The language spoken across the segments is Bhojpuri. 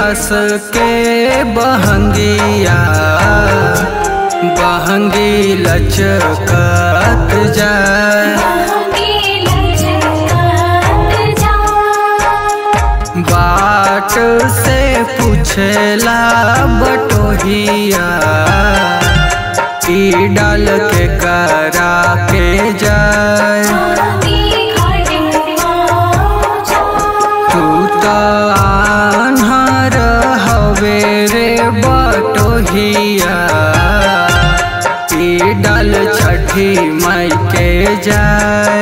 कस के बहंगिया बहंगी लचकत जाए बाट से पूछला बटोहिया ई डाल के करा के जाए तू तो आन्हर हवे रे बटोहिया ई डाल छठी माई के जाए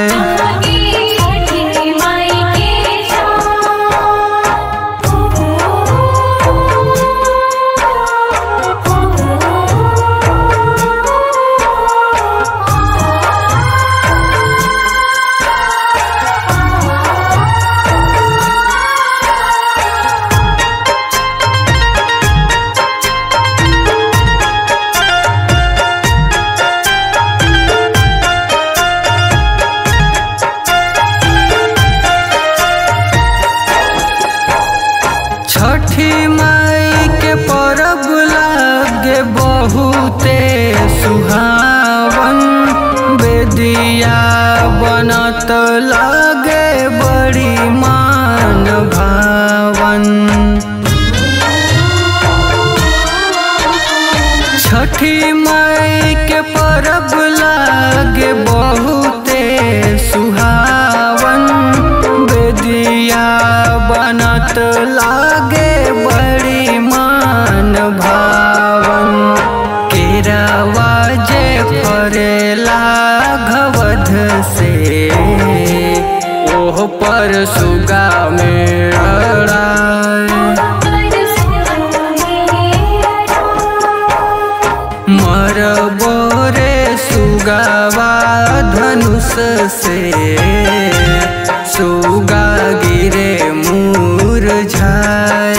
छठी माई के परब लागे बहुते सुहावन बेदिया बनत लागे बड़ी मान भावन छठी माई के परब लागे बहुते सुहावन बेदिया बनत लागे बड़ी मान भावन केरावा जे फरेला घवध से ओह पर सुगा में अड़ाए मर बोरे सुगावा धनुष से सुगा गिरे मुरझाए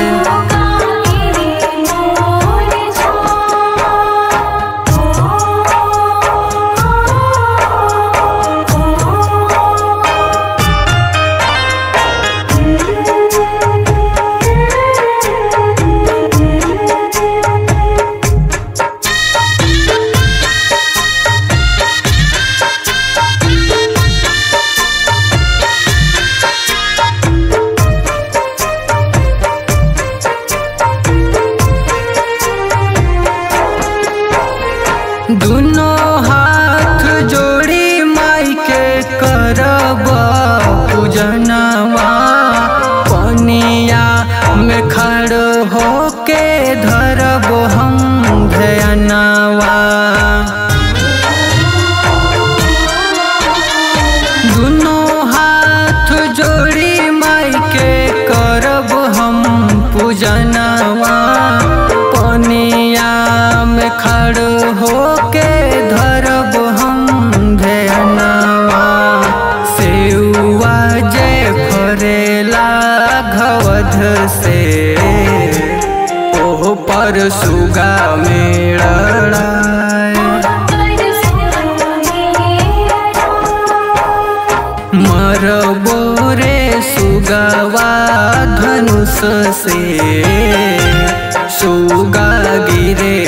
दुनो हाथ जोड़ी माई के करब पूजनवा पनिया में खड़ होके धरब हम ध्यानवा दुनो हाथ जोड़ी माई के करब हम पूजनवा पनिया में खड़ होके धरब हम ध्यानवा सेउआ जे फरेला घवध से ओह पर सुगा मेड़ाए मर बोरे सुगवा धनुष से सुगा गिरे